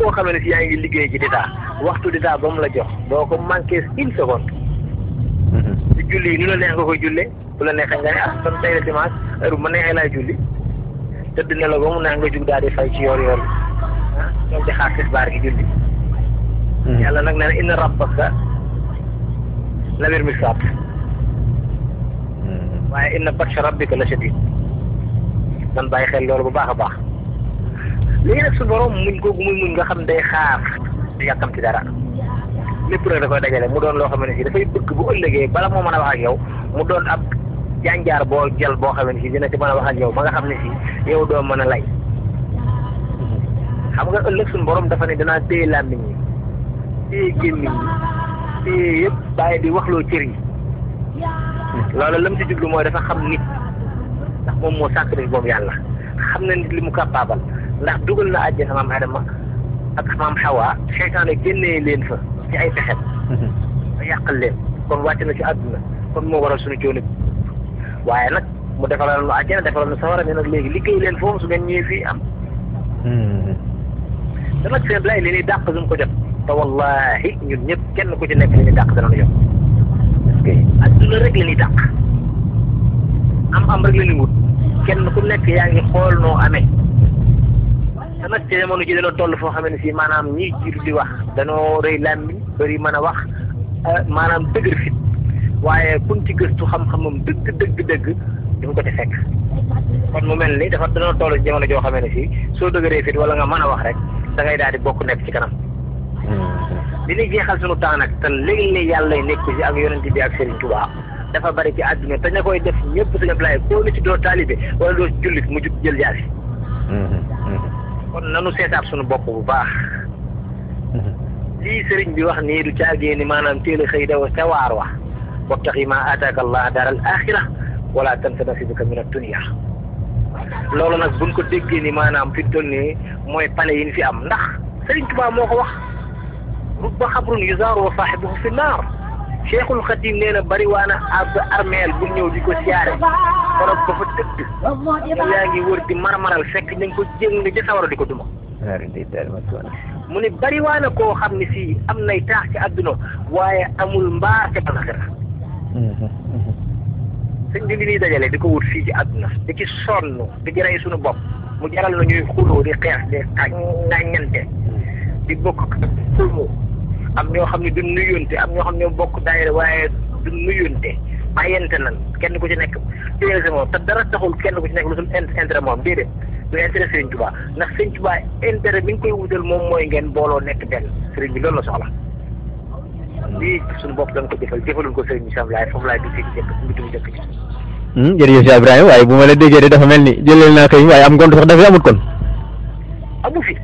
koo xamee ne si yaa ngi liggéey ci d'état waxtu d'état ba mu la jox doo ko manqué une seconde ci julli yi nu la neex nga koy julle bu la neexee nga ne ah kon tey la dimanche heure bu ma neexee laay julli tëdd ne la ba mu neex nga jug daal di fay ci yoor yoor bi ah ñoom di xaar tisbaar gi julli yàlla nag nee na inna rabbaka labil mirsad waaye inna batsha rabbika la shadid man bàyyi xel loolu bu baax a baax léegi nag su borom muñ googu muy muñ nga xam day xaar du yàkkam ci dara lépp nag da koy dajale mu doon loo xam ne si dafay bëgg bu ëllëgee bala moo mën a wax ak yow mu doon ab jànjaar boo jël boo xam ne si dina ci mën a wax ak yow ba nga xam ne si yow doo mën a lay xam nga ëllëg suñu borom dafa ne danaa téye làmmiñ yi téye gémmiñ yi téye yëpp bàyyi di waxloo cër yi loolu lam ci jublu mooy dafa xam nit ndax moom moo sàkk nit moom yàlla xam na nit li mu capable ndax dugal na àjjana maam Adama ak maam Hawa seytaane génnee leen fa ci ay pexet a yàqal leen kon wàcc na ci àdduna kon moo waral suñu coono waaye nag mu defalal nu àjjana defalal nu sawara ne nag léegi liggéey leen foofu su ngeen ñëwee fii am te nag seen lay li ñuy dàq duñ ko jot te wallahi ñun ñëpp kenn ku ci nekk li ñuy dàq dana nu jot parce que àdduna rek la ñuy dàq am am rek la ñuy wut kenn ku nekk yaa ngi xool noo amee te nag ci jamono ji dañoo toll foo xam ne si maanaam ñiy jiitu di wax dañoo rëy làmmiñ bëri mën a wax maanaam dëgër fit waaye kun ci gëstu xam-xamam dëgg dëgg dëgg duñ ko ci fekk kon mu mel ni dafa dañoo toll ci jamono joo xam ne si soo dëgëree fit wala nga mën a wax rek da ngay daal di bokk nekk ci kanam li ñuy jeexal sunu temps nag te léegi ni yàlla nekk ci ak yonent bi ak Serigne Touba dafa bari ci àdduna te ña koy def ñëpp sañu laay koo ni ci doo taalibe wala doo jullit mu jug jël jaasi kon nanu seetaat sunu bopp bu baax lii sëriñ bi wax nii du caagee ni maanaam teel a xëy daw ca waar wax wabtaxi ma ataaka allah daral axira wala tansa nasibaka min ad-dunya loolu nag buñ ko déggee ni maanaam fi toll nii mooy pale yi ñu fi am ndax sëriñ Tuubaa moo ko wax rubba xabrun yuzaaru wa saaxibuhu fi naar cheikhul xadim nee na bari waana ab armeel bu ñëw di ko siyaare borom ba fa tëdd yow yaa ngi wër di marmaral fekk nañ ko jéng ci sawara di ko duma mu ne bari waana koo xam ne si am nay taax ci àdduna waaye amul mbaar ca balaxira sëñ bi li ñuy dajale di ko wut fii ci àdduna di ci sonn di ci rey suñu bopp mu jaral na ñuy xuloo di xeex di ŋàññante di bokk xuloo am ñoo xam ne du nuyonte am ñoo xam ne bokk daayira waaye du nuyonte bàyyante nan kenn ku ci nekk téere moom te dara taxul kenn ku ci nekk lu sul intérêt moom déedéet du intérêt Sëriñ Tuubaa ndax Sëriñ Tuubaa intérêt bi nga koy wutal moom mooy ngeen booloo nekk benn sëriñ bi loolu la soxla lii suñu bopp dañ ko jëfal jëfalul ko sëriñ bi sam laay foofu laay duggee ci jëkk mbitu jëkk ci jërëjëf Cheikh Ibrahima waaye bu ma la déggee de dafa mel ni jëleel naa kay waaye am ngont sax dafay amut kon amu fi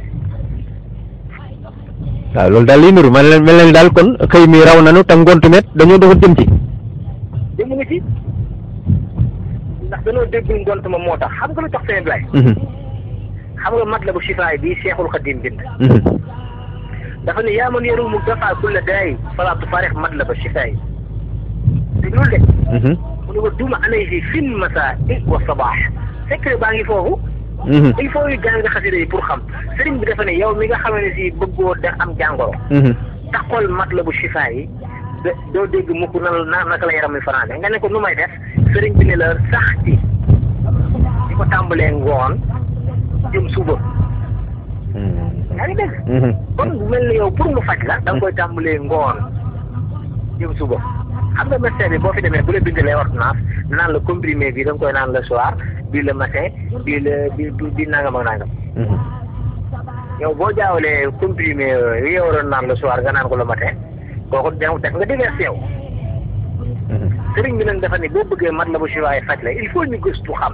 waaw loolu daal liy nuru man mel na ni daal kon xëy mi raw nanu te ngontu met dañoo doxal jëm ci jëm nga ci ndax dañoo déggul ngont ma moo tax xam nga lu tax seen lay xam nga mat la bu sifaay bi Cheikhul Khadim bind dafa ne yaa man yarum mu dafa kulla daay fala tufarix mat la ba sifaay déglul de mu ne ko duma alayhi fin masa wa sabaax secret baa ngi foofu il faut yu jàng xasida yi pour xam sëriñ bi dafa ne yow mi nga xam ne si bëggoo da am jàngoro taxol mat la bu sifaay yi doo dégg mukk na naka la yaram mi fanaane nga ne ko nu may def sëriñ bi ne la sax ci di ko tàmbalee ngoon jëm suba yaa ngi dégg kon bu mel ni yow pour mu faj la da nga koy tàmbalee ngoon jëm suba xam nga médecin bi boo fi demee bu la bindalee ordonnance naan la comprimé bi da nga koy naan le soir bii le matin bii le bi bi nangam ak nangam yow boo jaawalee comprimé yi yow waroon naan le soir nga naan ko le matin kooku def nga diverse yow sëriñ bi nag dafa ne boo bëggee mat la bu siwaay faj la il faut ñu gëstu xam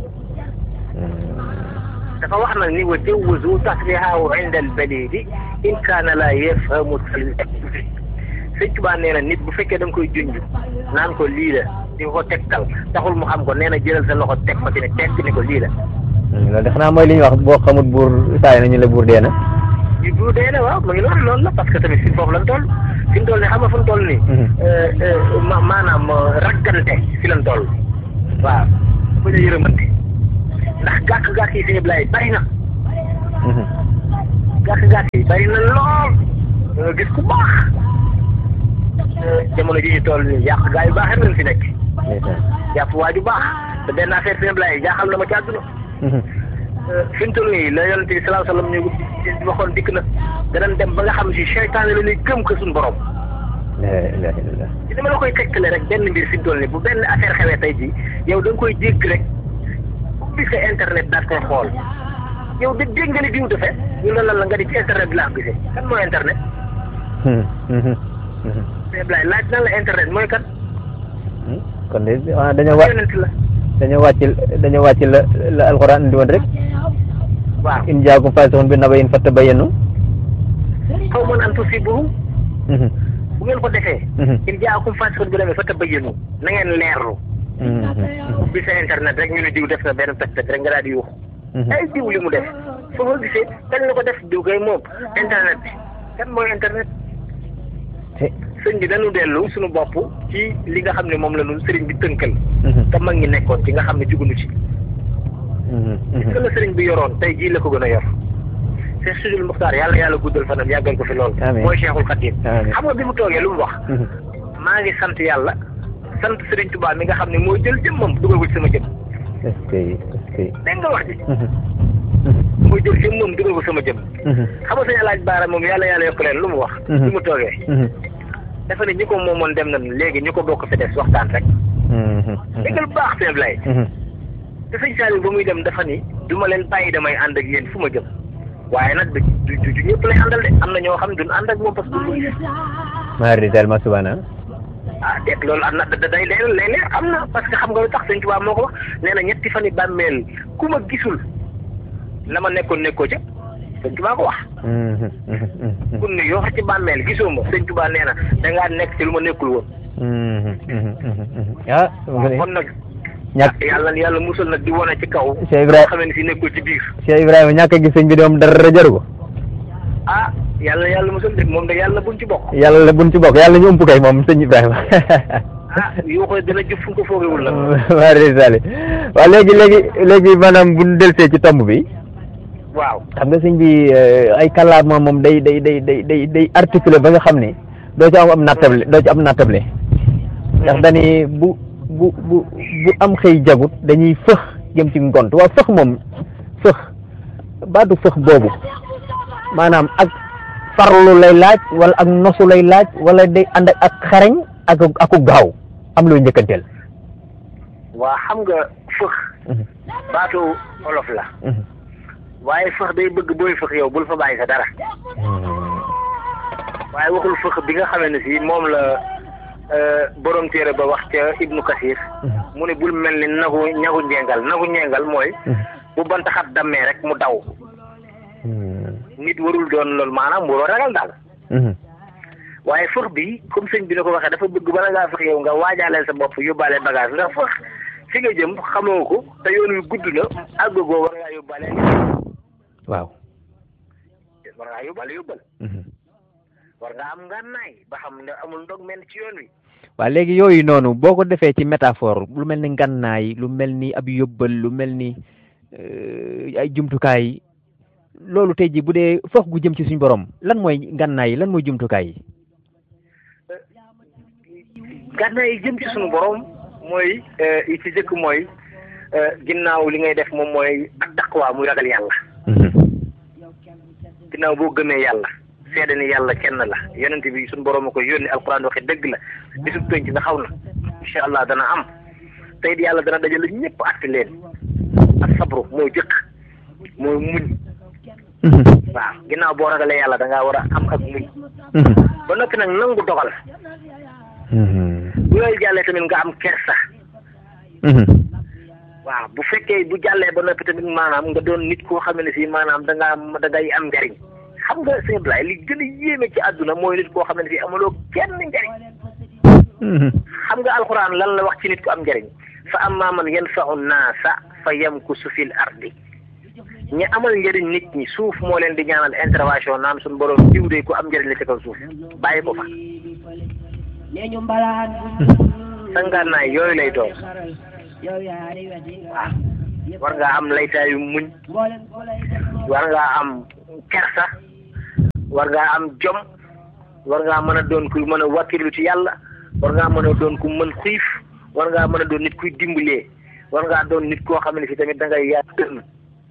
dafa wax nag ni wa jawwazu tasrihaahu inda al balidi in kaana la yafhamu sëñ Tuubaa nee na nit bu fekkee da nga koy junj naan ko lii la di ko tegtal taxul mu xam ko nee na jëlal sa loxo teg ko ci ne teg ni ko lii la. loolu de xanaa mooy li ñuy wax boo xamut buur saa yi nañu la buur dee na. ñu buur dee na waaw mu ngi loolu loolu la parce que tamit fi foofu lan toll fi mu toll nii xam nga fu mu toll nii. ma maanaam raggante fi lan toll. waaw bu ñu yërëmante ndax gàkk-gàkk yi fi ñëpp laay bari na. gàkk-gàkk yi bari na lool da nga gis ku baax jamono ji ñu toll nii yàq gaa yu baax rek lañ fi nekk jàpp waa ju baax te benn affaire fi lay jaaxal na ma ci àdduna fi mu toll nii la yonent bi salaahu salaam ñu waxoon dikk na danañ dem ba nga xam si seytaane la ñuy gëm ko suñu borom la ilaha illallah ci dama la koy tegtale rek benn mbir fi mu toll nii bu benn affaire xewee tey jii yow da nga koy dégg rek ubbi sa internet daal koy xool yow de dégg nga ni diw defee ñu ne lan la nga di ci internet bi laa ko gisee kan mooy internet mais Blaye laaj nan la internet mooy kan kon de ah dañoo wàcc yonent la dañoo wàcc dañoo wàcc la la alxuraan indi woon rek waaw in jaakum faasiqun bi nabayin fattabayyanu xaw ma naan tusibuhum bu ngeen ko defee in jaakum faasiqun bi nabayin fattabayyanu na ngeen leerlu bi sa internet rek ñu ne diw def na benn toj toj rek nga daal di yuux ay diw li mu def foo ko gisee dañ la ko def diw kay moom internet bi kan mooy internet sëñ bi dañu dellu suñu bopp ci li nga xam ne moom la ñu sëriñ bi tënkal te mag ñi nekkoon ci nga xam ne jugunu ci gis la sëriñ bi yoroon tey jii la ko gën a yor Cheikh Sidil Muxtaar yàlla yàlla guddal fanam yàggal ko fi lool Amiin. mooy Cheikhul Khadim Amiin. xam nga bi mu toogee lu mu wax maa ngi sant yàlla sant sëriñ Tuubaa mi nga xam ne mooy jël jëmmam dugal ko ci sama jëm est-ce que est-ce que dégg nga wax ji mooy jël jëmmam dugal ko sama jëm xam nga sañ laaj baara moom yàlla yàlla yokk leen lu mu wax Mhm. bi mu toogee dafa ne ñi ko moomoon dem na léegi ñu ko bokk fi des waxtaan rek déggal baax seen lay te sëñ Saliou ba muy dem dafa ni du ma leen bàyyi damay ànd ak yéen fu ma jëm waaye nag du du du ñëpp lay àndal de am na ñoo xam ne duñ ànd ak moom parce que duñ ko gis maari del ma subana ah déet loolu am na da day leer lay leer am na parce que xam nga lu tax sëñ Tuubaa moo ko wax nee na ñetti fan yi bàmmeel ku ma gisul la ma nekkoon nekkoo ca sëñ Tuubaa ko wax kun ne yoo xam ci bàmmeel gisoo ma sëñ Tuubaa nee na dangaa nekk ci lu ma nekkul woon ah kon nag ñàkk yàlla yàlla musal nag di wane ci kaw Cheikh Ibrahima xam ne si nekkul ci biir Cheikh Ibrahima ñàkk a gis sëñ bi de moom dara jaru ko ah yàlla yàlla musal de moom de yàlla buñ ci bokk yàlla la buñ ci bokk yàlla ñu ëmp kay moom sëñ Ibrahima ah yoo koy dina jëf fu nga ko foogewul nag maari sali waaw léegi léegi léegi maanaam bu ñu delsee ci tomb bi waaw xam nga sëñ bi eh, ay kàllaama moom day day day day day day articulé ba nga xam ne doo ci am am nattable doo ci am nattable ndax dañuy bu bu bu bu am xëy jagut dañuy fëx jëm ci ngont waaw fëx moom fëx baatu fëx boobu maanaam ak farlu lay laaj wala ak nosu lay laaj wala day ànd ak ak xarañ ak aku gaaw am looy njëkkanteel waa xam nga fëx baatu olof la waaye fëx day bëgg booy fëx yow bul fa bàyyi sa dara waaye waxul fëx bi nga xamee ne si moom la euh, borom téere ba wax ca Ibnu Kasir mu ne bul mel ni nagu ñagu njengal nagu njengal mooy bu bant xat dammee rek mu daw nit warul doon loolu maanaam waroo ragal daal waaye fëx bi comme sëñ bi na ko waxee dafa bëgg bala ngaa fëx yow nga waajaaleel sa bopp yóbbaale bagage ndax fëx fi nga jëm xamoo ko te yoon wi gudd na àggagoo war ngaa yóbbaale waaw war ngaa yóbbaale yóbbal war nga am ngànnaay ba xam ne amul ndog mel ci yoon wi waaw léegi yooyu noonu boo ko defee ci métaphore lu mel ni ngannaay lu mel ni ab yóbbal lu mel ni euh, ay jumtukaay loolu tey ji bu dee foog gu jëm ci suñu borom lan mooy ngannaay yi lan mooy jumtukaay yi ngànnaay yi jëm ci suñu borom mooy yi ci jëkk mooy ginnaaw li ngay def moom mooy ak daqwaa muy ragal yàlla ginnaaw boo gëmee yàlla seede ni yàlla kenn la yonent bi suñu borom a koy yónni alquran waxe dëgg la bisub penc nga xaw na incha allah dana am tey di yàlla dana dajale ñëpp àtte leen ak sabru mooy jëkk mooy muñ waaw ginnaaw boo ragalee yàlla da ngaa war a am ak muñ ba noppi nag nangu dogal bu yooyu jàllee tamit nga am kersa waaw bu fekkee bu jàllee ba noppi tamit maanaam nga doon nit koo xam ne si maanaam da ngaa da ngay am njariñ xam nga sëñ Ablaye li gën a yéeme ci àdduna mooy nit koo xam ne si amuloo kenn njariñ xam nga alxuraan lan la wax ci nit ku am njariñ fa amma man yanfa'u naasa fa yamkusu fil ardi ñi amal njëriñ nit ñi suuf moo leen di ñaanal intervention naan suñu borom jiw de ku am njëriñ la ci kaw suuf bàyyi ko fa sangaanaay yooyu lay doon waaw war ngaa am laytaayu muñ war ngaa am kersa war ngaa am jom war ngaa mën a doon ku mën a wàkkilu ci yàlla war ngaa mën a doon ku mën xiif war ngaa mën a doon nit kuy dimbalee war ngaa doon nit koo xam ne si tamit da ngay yaa dënn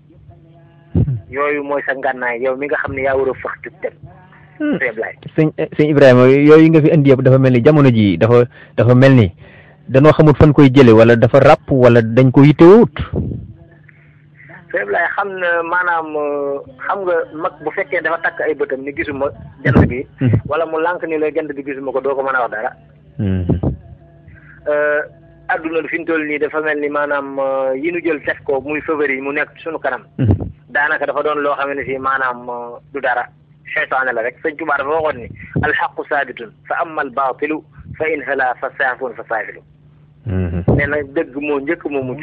yooyu mooy sa ngànnaay yow mi nga xam ne yaa war a fax jug dem sëñ sëñ Ibrahima yooyu nga fi indi yëpp dafa mel ni jamono ji dafa dafa mel ni danoo xamut fan koy jële wala dafa ràpp wala dañ ko yittewut sëñ Ablaye xam na maanaam xam nga mag bu fekkee dafa takk ay bëtam ni gisuma jant bi wala mu lànk ni la jant bi gisuma ko doo ko mën a wax dara adduna fi ñu toll nii dafa mel ni maanaam yi nu jël def ko muy favori yi mu nekk suñu kanam daanaka dafa doon loo xam ne si maanaam du dara seytaane la rek sëñ Tuubaa dafa waxoon ni alxaqu saabitun fa amma al baatilu fa in hala fa saafun fa saafilu nee na dëgg moo njëkk moo mujj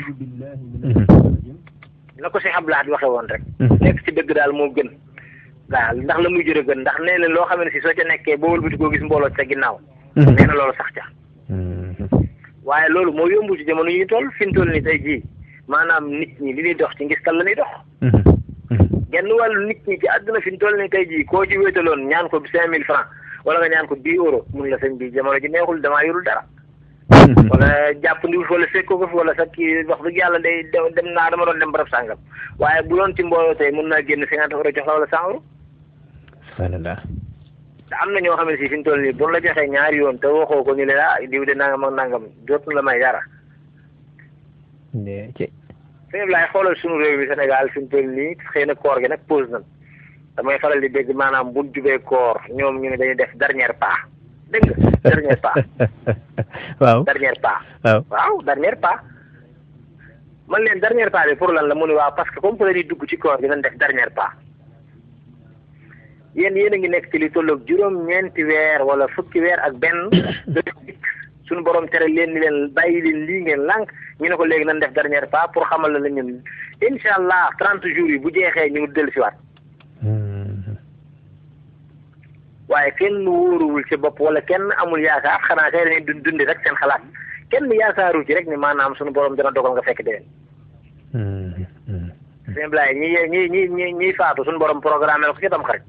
na ko si Ablaye di waxee woon rek nekk ci dëgg daal moo gën waaw ndax la muy jër a gën ndax nee na loo xam ne si soo ca nekkee boo wëlbati koo gis mbooloo ca ginnaaw nee na loolu sax ca waaye loolu moo yombu ci jamono yi ñu toll fi ñu toll ni tey jii maanaam nit ñi li ñuy dox ci ngistal la ñuy dox genn wàllu nit ñi ci àdduna fi ñu toll ni tey jii koo ci wéetaloon ñaan ko cinq mille francs wala nga ñaan ko dix euros mun la sëñ bi jamono ji neexul damaa yorul dara wala jàpp ndiwul wala fekkoo ko fi wala sax kii wax dëgg yàlla day dem naa dama doon dem barab sàngam waaye bu doon ci mbooloo tey mun naa génn cinquante euros jox la wala cent euros subhanallah te am na ñoo xam ne si fi ñu toll nii bu la joxee ñaari yoon te waxoo ko ñu ne ah diw de nangam ak nangam dootu la may dara. ci. sëñ laay xoolal suñu réew mi Sénégal fi ñu toll nii xëy na koor gi nag pause nañ damay faral di dégg maanaam buñ jubee koor ñoom ñu ne dañuy def dernier pas dégg nga dernier pas. waaw dernier pas. waaw waaw dernier pas. man leen dernier pas bi pour lan la mu ne waaw parce que comme que dañuy dugg ci koor gi nañ def dernier pas. yéen yéen a ngi nekk ci li tolloog juróom-ñeenti weer wala fukki weer ak benn suñu borom tere leen ni leen bàyyi leen lii ngeen lànk ñu ne ko léegi nañ def dernier pas pour xamal la ñun incha allah trente jours yi bu jeexee ñu ngi dellu si waat waaye kenn wóoruwul ci bopp wala kenn amul yaakaar xanaa kay dañuy dund dundi rek seen xalaat kenn yaakaaru ci rek ni maanaam suñu borom dina dogal nga fekk déwén. sëñ Blaye ñi ñi ñi ñi ñiy faatu suñu borom programme la ko ci tam xarit.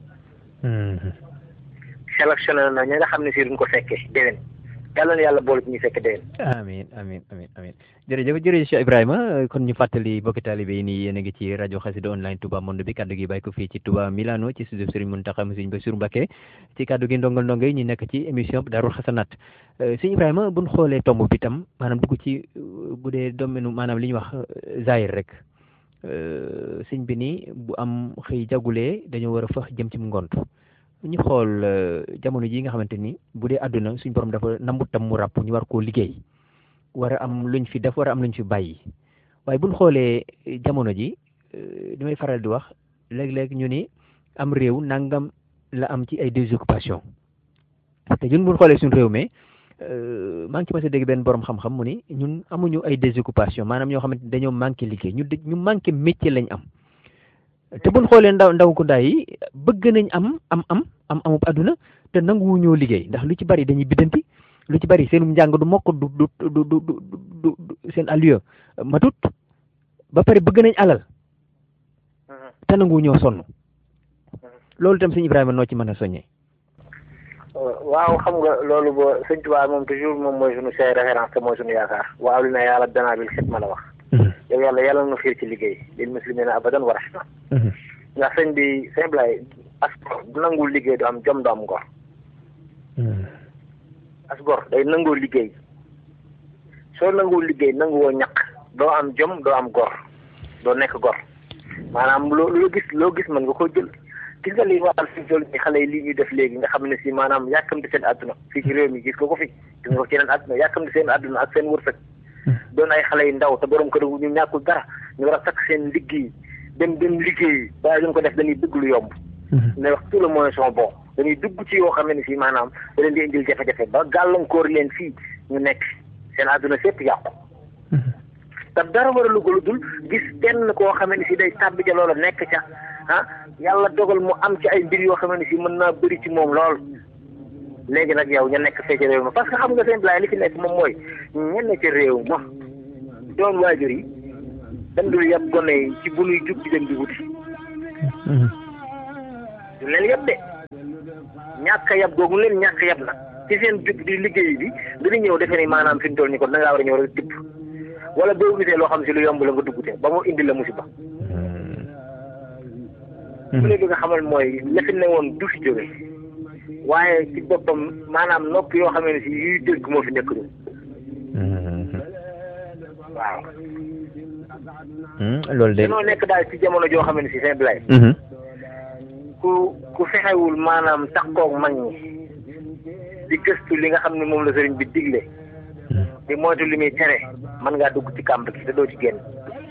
sélectionné na ñi nga xam ne si duñ ko fekkee déwén yàlla na yàlla boole ci ñuy fekk déwén. amiin amiin amiin amiin jërëjëf jërëjëf Cheikh Ibrahima kon ñu fàttali bokki taalibe yi nii yéen a ngi ci rajo Xassida online Touba Monde bi kaddu gi bàyyi ko fii ci Touba Milano ci studio Serigne Mountakha Serigne Bassirou Mbacké ci kaddu gi ndongal ndongo yi ñu nekk ci émission Daarul Xasanaat sëñ Ibrahima buñ xoolee tomb bi tam maanaam dugg ci bu dee domaine maanaam li ñuy wax zahir rek sëñ bi nii bu am xëy jagulee dañoo war a fax jëm ci ngont ñu xool jamono ji nga xamante ni bu dee àdduna suñ borom dafa nambut tam mu ràpp ñu war koo liggéey war a am luñ fi def war a am luñ fi bàyyi waaye buñ xoolee jamono ji li may faral di wax léeg-léeg ñu ni am réew nangam la am ci ay désoccupation te ñun buñ xoolee suñ réew mi maa ngi ci mas a dégg benn borom xam-xam mu ni ñun amuñu ay désoccupation maanaam ñoo xamante ni dañoo manqué liggéey ñu ñu manqué métier lañ am te buñ xoolee ndaw ndaw ku ndaay yi bëgg nañ am am am am amub àdduna te nanguwu ñoo liggéey ndax lu ci bari dañuy biddanti lu ci bari seenum njàng du mokk du du du du du seen allieu matut ba pare bëgg nañ alal te nanguwu ñoo sonn loolu itam sëñ Ibrahima noo ci mën a soññee. waaw xam nga loolu ba sëñ Tuubaa moom toujours moom mooy suñu say référence te mooy suñu yaakaar waaw li na yàlla danaa bil xidma la wax. yow yàlla yàlla na xiir ci liggéey lil muslimina abadan wa rahma ndax sëñ bi sëñ Blay as gor bu nangul liggéey du am jom du am ngor as gor day nangoo liggéey soo nangoo liggéey nanguwoo ñaq doo am jom doo am gor doo nekk gor maanaam loo loo gis loo gis mën nga ko jël gis nga li waxal fi jël ni xale yi lii ñuy def léegi nga xam ne si maanaam yàkkamti seen àdduna fii ci réew mi gis nga ko fi gis nga ko ci yeneen àdduna yàkkamti seen àdduna ak seen wërsëg doon ay xale yu ndaw te borom kër ñu ñàkkul dara ñu war a takk seen liggéey dem dem liggéey waaye duñ ko def dañuy dugg lu yomb. ne wax tout le moyen sont bons dañuy dugg ci yoo xam ne si maanaam da leen di indil jafe-jafe ba gàllankoor leen fii ñu nekk seen àdduna sépp yàqu. te dara war a lu dul gis kenn koo xam ne si day tàbbi ca loola nekk ca ah yàlla dogal mu am ci ay mbir yoo xam ne si mën naa bëri ci moom lool. léegi nag yow ña nekk fee ci réew ma parce que xam nga seen blaay li fi nekk moom mooy ñenn ci réew ma doon waajur yi dañ dul yàpp gone yi ci bu nuy jug di dem di wuti du leen yëpp de ñàkk a yab googu leen ñàkk yab nag ci seen jub di liggéey bi dañuy ñëw defe ni maanaam fi mu toll nii kon da ngaa war a ñëw rek tibb wala boo gisee loo xam si lu yomb la nga dugg te ba mu indi la musiba. bu ne bi nga xamal mooy la fi ne woon du fi jóge waaye ci boppam maanaam nopp yoo xam ne si yuy dégg moo fi nekk ñun. waaw. loolu de. dañoo nekk daal ci jamono joo xam ne si seen bilay. ku ku fexewul maanaam takkoog mag ñi di gëstu li nga xam ne moom la sëriñ bi digle. di moytu li muy tere mën ngaa dugg ci kàmb gi te doo ci génn.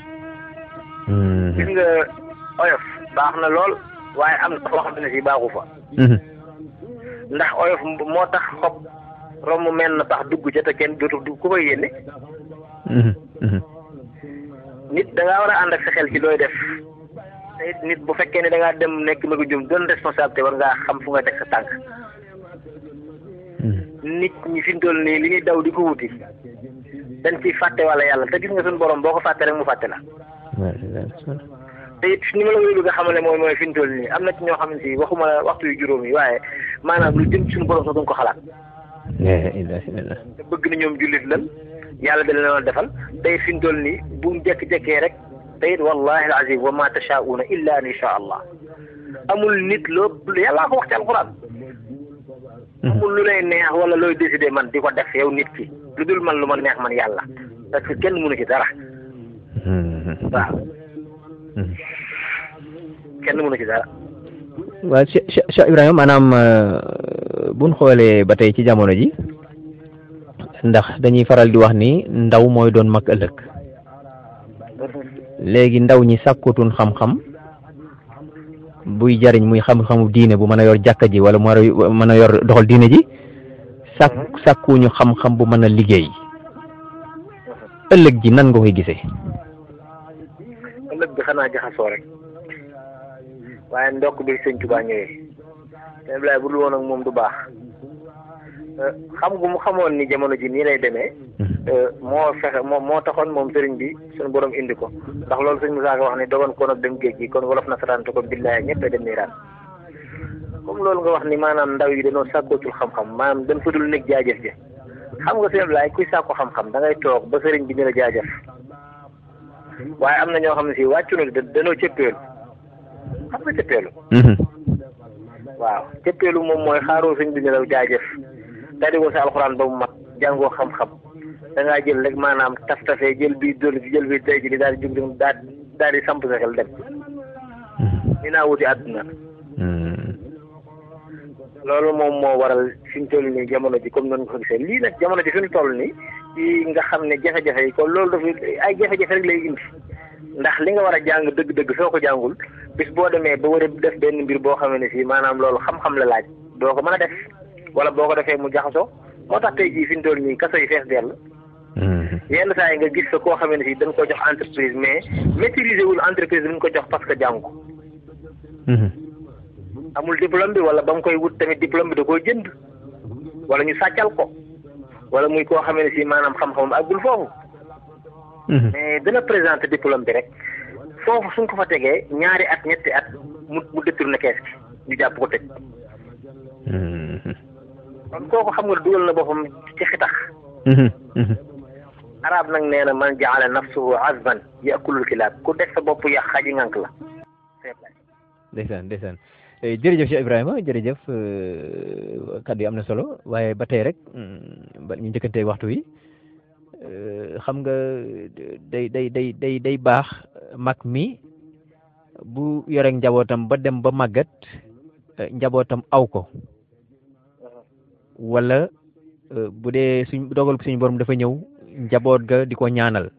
gis nga oyof baax na lool waaye am na foo xam ne si baaxu fa. ndax oyof moo tax xob romb mel na tax dugg ca te kenn dootul dugg ku koy yéene. nit da ngaa war a ànd ak sa xel ci looy def te it nit bu fekkee ne da ngaa dem nekk magu jum doon responsabilité war ngaa xam fu nga teg sa tànk. nit ñi fi mu toll nii li ñuy daw di ko wuti dañ ciy fàtte wala yàlla te gis nga suñu borom boo ko fàtte rek mu fàtte la. te it ni ma la koy bëgg a xamale mooy mooy fi mu toll nii am na ci ñoo xam ne si waxuma waxtu yu juróom yi waaye maanaam lu jëm ci suñu borom sax duñ ko xalaat. te bëgg na ñoom jullit lan yàlla da leen defal tey fi mu toll nii bu jekki-jekkee rek te it wallahi alazim wa ma tashauna illa an insha allah amul nit loo yàllaa ko wax ci alquran amul lu lay neex wala looy décider man di ko def yow nit ki lu dul man lu ma neex man yàlla parce que kenn mënu ci dara waaw kenn mënu ci dara waaw Cheikh Cheikh Ibrahima maanaam buñ xoolee ba tey ci jamono ji ndax dañuy faral di wax ni ndaw mooy doon mag ëllëg léegi ndaw ñi sàkkutun xam-xam buy jariñ muy xam-xamu diine bu mën a yor jàkka ji wala mu mën a yor doxal diine ji sàkk sàkkuñu xam-xam bu mën a liggéey ëllëg ji nan nga koy gisee. ëllëg bi xanaa jaxasoo rek waaye ndokk bi sëñ Tuubaa ñëwee te Ibrahima bu dul woon ak moom du baax xam gu mu xamoon ni jamono ji nii lay demee. moo fexe moo moo taxoon moom sëriñ bi suñu borom indi ko ndax loolu sëñ Musaa Ka wax ni dogoon koon ak dem géej gi kon wolof nasaraan te kon billaahi ñëpp a dem niiraan comme loolu nga wax ni maanaam ndaw yi dañoo sàkkootul xam-xam maanaam dañ fa dul nekk jaajëf ji xam nga sëñ Ablaye kuy sàkku xam-xam da ngay toog ba sëriñ bi ni la jaajëf waaye am na ñoo xam ne si wàccu na da danoo cëppeelu xam nga cëppeelu waaw cëppeelu moom mooy xaaroo sëñ bi ni la jaajëf tari ko sa alxuraan ba mu mat jàngoo xam-xam da ngaa jël rek maanaam taf tafee jël bi dolli ci jël bi tey ji di daal di jug daal daal di samp sa xel dem ni naa wuti àdduna loolu moom moo waral fi ñu toll nii jamono ji comme noonu nga ko gisee lii nag jamono ji fi ñu toll nii ci nga xam ne jafe-jafe yi kon loolu dafa ay jafe-jafe rek lay indi ndax li nga war a jàng dëgg-dëgg soo ko jàngul bis boo demee ba war a def benn mbir boo xamee ne si maanaam loolu xam-xam la laaj doo ko mën a def wala boo ko defee mu jaxasoo moo tax tey jii fi ñu toll nii kaso yi fees dell yenn saa yi nga gis fa koo xamee ne si dañ ko jox entreprise mais maîtriser wul entreprise bi ñu ko jox parce que jàng ko amul diplôme bi wala ba mu koy wut tamit diplôme bi da koo jënd wala ñu sàccal ko wala muy koo xamee ne si maanaam xam-xamam àggul foofu mais dana présenter diplôme bi rek foofu suñ ko fa tegee ñaari at ñetti at mu mu détourné kees gi ñu jàpp ko tëj kon kooku xam nga dugal na boppam ci xitax arab nag nee na man jaala nafsuhu azban yakulul kilaab ku def sa bopp yàq xaji ngànk la ndeysaan ndeysaan jërëjëf Cheikh Ibrahima jërëjëf kaddu yi am na solo waaye ba tey rek ba ñu njëkkante waxtu wi xam nga day day day day day baax mag mi bu yore njabootam ba dem ba màggat njabootam aw ko wala bu dee suñ dogal suñu borom dafa ñëw njaboot ga di ko ñaanal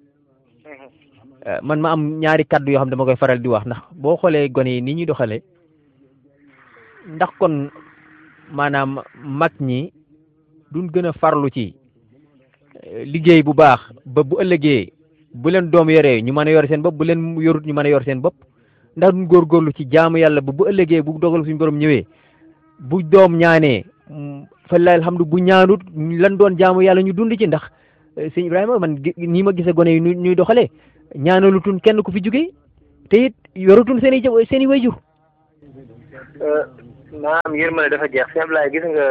man ma am ñaari kaddu yoo xam dama koy faral di wax ndax boo xoolee gone yi ni ñuy doxalee ndax kon maanaam mag ñi duñ gën a farlu ci liggéey bu baax ba bu ëllëgee bu leen doom yoree ñu mën a yor seen bopp bu leen yorut ñu mën a yor seen bopp ndax duñ góorgóorlu ci jaamu yàlla ba bu ëllëgee bu dogal suñu borom ñëwee bu doom ñaanee fa la alhamdu bu ñaanut lan doon jaamu yàlla ñu dund ci ndax sëñ Ibrahima man nii ma gisee gone yi ñuy doxalee ñaanalutun kenn ku fi jógee te it yorutun seen i seen i wayjur maanaam yërmande dafa jeex sëñ Ablaye gis nga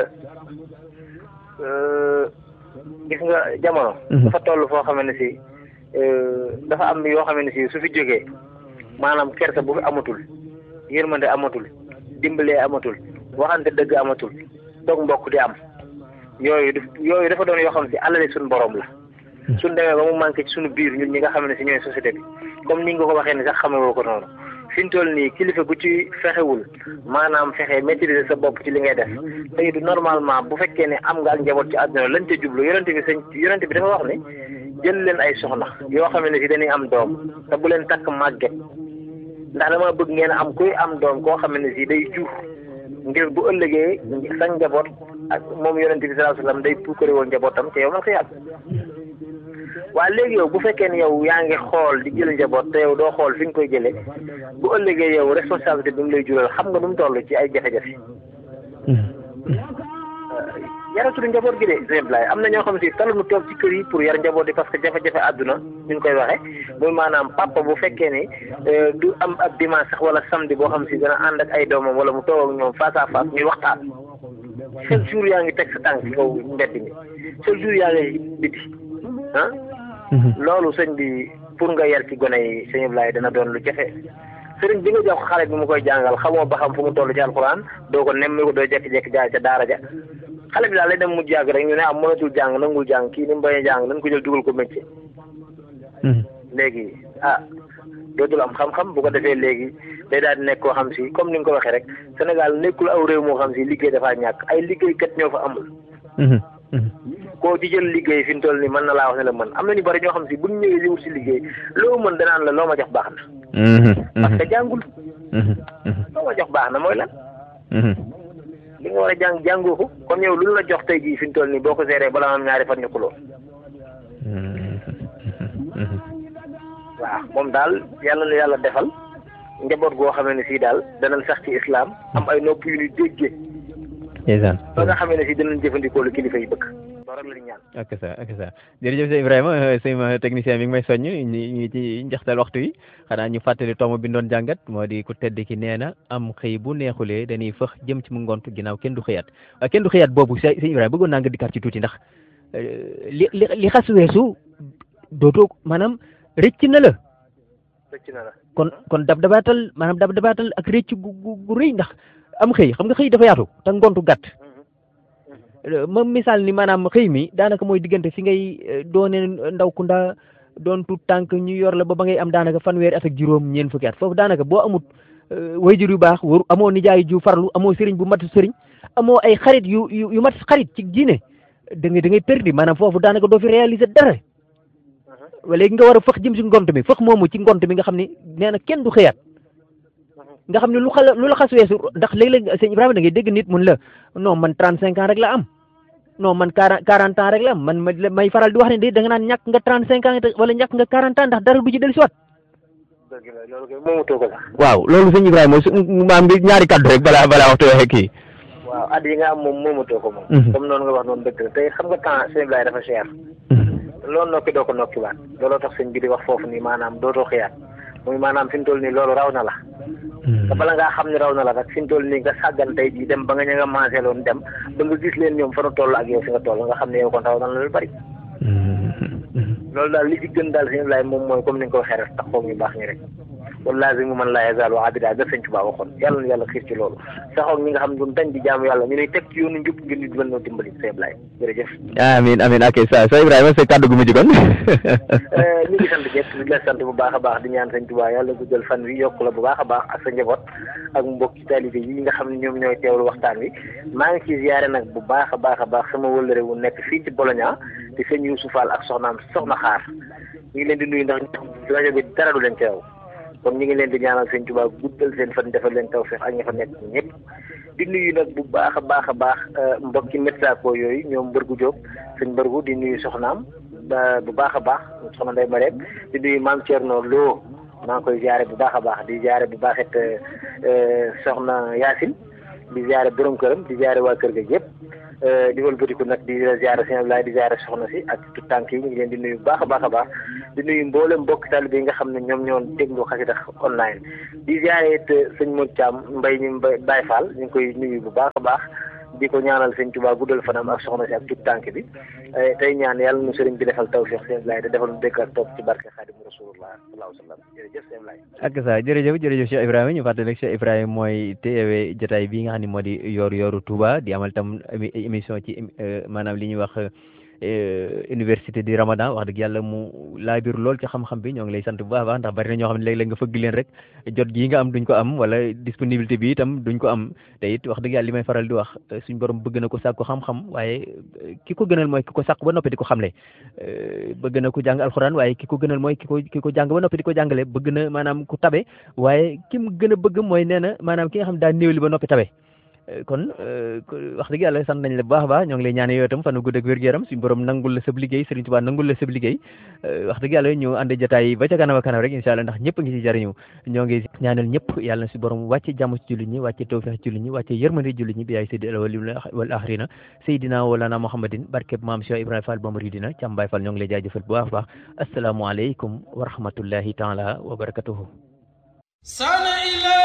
gis nga jamono. dafa toll foo xam ne si dafa am yoo xam ne si su fi jógee maanaam kersa bu fi amatul yërmande amatul dimbalee amatul waxante dëgg amatul toog mbokk di am yooyu yooyu dafa doon yoo xam ne si alali suñu borom la. suñ demee ba mu manqué ci suñu biir ñun ñi nga xam ne si ñooy société bi comme ni nga ko waxee ni sax xamewoo ko noonu fi ñu toll nii kilifa gu ci fexewul maanaam fexe maîtriser sa bopp ci li ngay def tey du normalement bu fekkee ne am nga ak njaboot ci àdduna lañ ca jublu yonente bi sëñ yonente bi dafa wax ne jël leen ay soxna yoo xam ne si dañuy am doom te bu leen takk màgget ndax dama bëgg ngeen am kuy am doom koo xam ne si day jur ngir bu ëllëgee sa njaboot ak moom yonente bi sallallahu alayhi wasallam day puukare woon njabootam te yow man xiyaat waaye léegi yow bu fekkee ne yow yaa ngi xool di jël njaboot te yow doo xool fi nga koy jëlee bu ëllëgee yow responsabilité bi mu lay jural xam nga nu mu toll ci ay jafe-jafe. yaratul njaboot gi de exemple am na ñoo xam si talu nu toog ci kër yi pour yar njaboot yi parce que jafe-jafe àdduna ñu ngi koy waxee muy maanaam papa bu fekkee ne du am ab dimanche sax wala samedi boo xam si dana ànd ak ay doomam wala mu toog ak ñoom face à face ñuy waxtaan chaque jour yaa ngi teg sa tànk ci kaw mbedd mi chaque jour yaa ngi biti ah. loolu sëñ bi pour nga yar ci gone yi sëñ Ablaye dana doon lu jafe sëriñ bi nga jox xale bi mu koy jàngal xamoo ba xam fu mu toll ci alxuraan doo ko nemmi ko doo jekki-jekki jaay ca daara ja xale bi daal lay dem mujj yàgg rek ñu ne am mënatul jàng nangul jàng kii ni mu bañ a jàng nañ ko jël dugal ko métier. léegi ah dootul am xam-xam bu ko defee léegi day daal di nekk koo xam si comme ni nga ko waxee rek Sénégal nekkul aw réew moo xam si liggéey dafaa ñàkk ay liggéeykat ñoo fa amul. koo ci jël liggéey fi mu toll nii mën na laa wax ne la mën am na ñu bari ñoo xam si buñ ñëwee di wut si liggéey loo mën danaan la loo ma jox baax na. parce que jàngul. loo ma jox baax na mooy lan. li nga war a jàng jàngoo ko kon yow lu la jox tey jii fi mu toll nii boo ko seeree balaa am ñaari fan ñu xuloo. waaw moom daal yàlla na yàlla defal njaboot goo xamee ne sii daal danañ sax ci islam am ay nopp yu ñu déggee. ndeysaan ba nga xamee ne si dinañ jëfandikoo lu kilifa yi bëgg loolu rek la ñu ñaan ak ça ak ça jërëjëf sëñ Ibrahima sëñ technicien mi ngi may soññ ñu ngi ci njaxtal waxtu yi xanaa ñu fàttali tomb bi doon jàngat moo di ku tedd ki nee na am xëy bu neexulee dañuy fëx jëm ci mu ngont ginnaaw kenn du xëyaat kenn du xëyaat boobu sëñ Ibrahima bëggoon naa nga dikkaat ci tuuti ndax li li li xas weesu dootoo maanaam rëcc na la rëcc na la kon kon dab dabaatal maanaam dab dabaatal ak rëcc gu gu rëy ndax am xëy xam nga xëy dafa yaatu te ngontu gàtt ma misaal ni maanaam xëy mi daanaka mooy diggante fi ngay doone ndaw ku ndaa doon tu tànk ñu yor la ba ba ngay am daanaka fanweeri at ak juróom ñeent fukki at foofu daanaka boo amut wayjur yu baax waru amoo nijaay ju farlu amoo sëriñ bu mat sëriñ amoo ay xarit yu yu mat xarit ci diine da ngay da ngay perdi maanaam foofu daanaka doo fi réaliser dara léegi nga war a fëx jëm si ngont mi fëx moomu ci ngont mi nga xam ni nee na kenn du xëyaat nga xam ne lu xala lu la xas weesu ndax léeg-léeg sëñ Ibrahima da ngay dégg nit mun la non man trente cinq ans rek la am non man quarante ans rek la am man may faral di wax ne de da nga naan ñàkk nga trente cinq ans wala ñàkk nga quarante ans ndax dara du ci dellu si waat dëgg la loolu kay moomatoo ko sax waaw loolu sëñ Ibrahima su maam bi ñaari kaddu rek balaa balaa waxtu waxee kii waaw at yi nga am moom moomatoo ko moom comme noonu nga wax noonu dëgg la tey xam nga temps sëñ Ibrahima dafa cher loolu nokki doo ko nokki waat looloo tax sëñ bi di wax foofu nii maanaam dootoo xiyaat muy maanaam fi mu toll nii loolu raw na la te bala ngaa xam ne raw na la rek fi mu toll nii nga sàggan tey jii dem ba nga ña nga maasee loon dem ba nga gis leen ñoom fa nu toll ak yow fi nga toll nga xam ne yow kon raw na la lu bari loolu daal li ci gën daal sëñ Ibrahima moom mooy comme ni nga ko waxee rek taxaw ñu baax ñi rek wala lazimu man laa yazaalu abida ga sëñ Tuubaa waxoon yàlla na yàlla xiir ci loolu saxoog ñi nga xam ne duñ dañ di jaamu yàlla ñu ne teg ci yoonu njub ngir ñu mën noo dimbali sëñ Ibrahima jërëjëf amin amin ok sa sa Ibrahima sa kàddu gu mujj kon ñu ngi sant jëpp di la sant bu baax a baax di ñaan sëñ Tuubaa yàlla guddal fan wi yokk la bu baax a baax ak sa njaboot ak mbokki taalibe yi nga xam ne ñoom ñooy teewlu waxtaan wi maa ngi ci ziyaare nag bu baax a baax a baax sama wëllëre wu nekk fii ci Bologna di sëñ Youssou Fall ak soxnaam soxna xaar ñu ngi leen di nuyu ndax rajo bi dara du leen teew kon ñu ngi leen di ñaanal sëñ Tuubaa guddal seen fan defal leen tawfeex ak ña fa nekk ñëpp di nuyu nag bu baax a baax a baax mbokki métsako yooyu ñoom mbërgu Jóob sëñ mbërgu di nuyu soxnaam bu baax a baax soxna Ndey Mareek di nuyu maam Thierno Lo maa ngi koy ziare bu baax a baax di ziare bu baax it soxna Yaasin di ziare borom këram di ziare waa kër ga yëpp di wëlbatiku nag di ziare sëñ Ablaye di ziare soxna si ak tout tànk yi ñu ngi leen di nuyu bu baax a baax a baax di nuyu mboolem mbokk taalibe yi nga xam ne ñoom ñoo déglu xasida online di ziare it sëñ Modou Thiam mbay ñu Baye Fall ñu ngi koy nuyu bu baax a baax di ko ñaanal sëñ Tuubaa guddal fanam ak soxna si ak tout tànk bi tey ñaan yàlla nu sëriñ bi defal tawfiix sëñ Ablaye te defal nu dégg ak topp ci barke Xaadimu Rasulullah sallallahu alayhi wa sallam jërëjëf sëñ Ablaye ak sa jërëjëf jërëjëf Cheikh Ibrahima ñu fàttali rek Cheikh Ibrahima mooy teewee jotaay bi nga xam ne moo di yoor yooru Touba di amal tam émission ci maanaam li ñuy wax université di Ramadan wax dëgg yàlla mu laabir lool ci xam-xam bi ñoo ngi lay sant bu baax a baax ndax bari na ñoo xam ne léeg-léeg nga fëgg leen rek jot gii nga am duñ ko am wala disponibilité bi itam duñ ko am te it wax dëgg yàlla li may faral di wax suñ borom bëgg na ko sàkku xam-xam waaye ki ko gënal mooy ki ko sàkku ba noppi di ko xamle bëgg na ku jàng alxuraan waaye ki ko gënal mooy ki ko ki ko jàng ba noppi di ko jàngale bëgg na maanaam ku tabe waaye ki mu gën a bëgg mooy nee na maanaam ki nga xam daa néewli ba noppi tabe kon wax dëgg yàlla sant nañ la bu baax a baax ñoo ngi lay ñaane yow itam fan gudd ak wér-gu-yaram suñu borom nangul la sab liggéey Serigne Touba nangul la sab liggéey wax dëgg yàlla ñu ànd jotaay ba ca kanam a kanam rek incha allah ndax ñëpp ngi ci jariñu ñoo ngi ñaanal ñëpp yàlla na si borom wàcce jàmm ci jullit ñi wàcce tawfeex ci jullit ñi wàcce yërmande jullit ñi bi yaay seydi alawwalina wal axirina seydina walana muhammadin barkeb maam Cheikh Ibrahima Fall Bamaridina Cam Baye Fall ñoo ngi lay jaajëfal bu baax a baax asalaamaaleykum wa rahmatullahi taala wa barakatuhu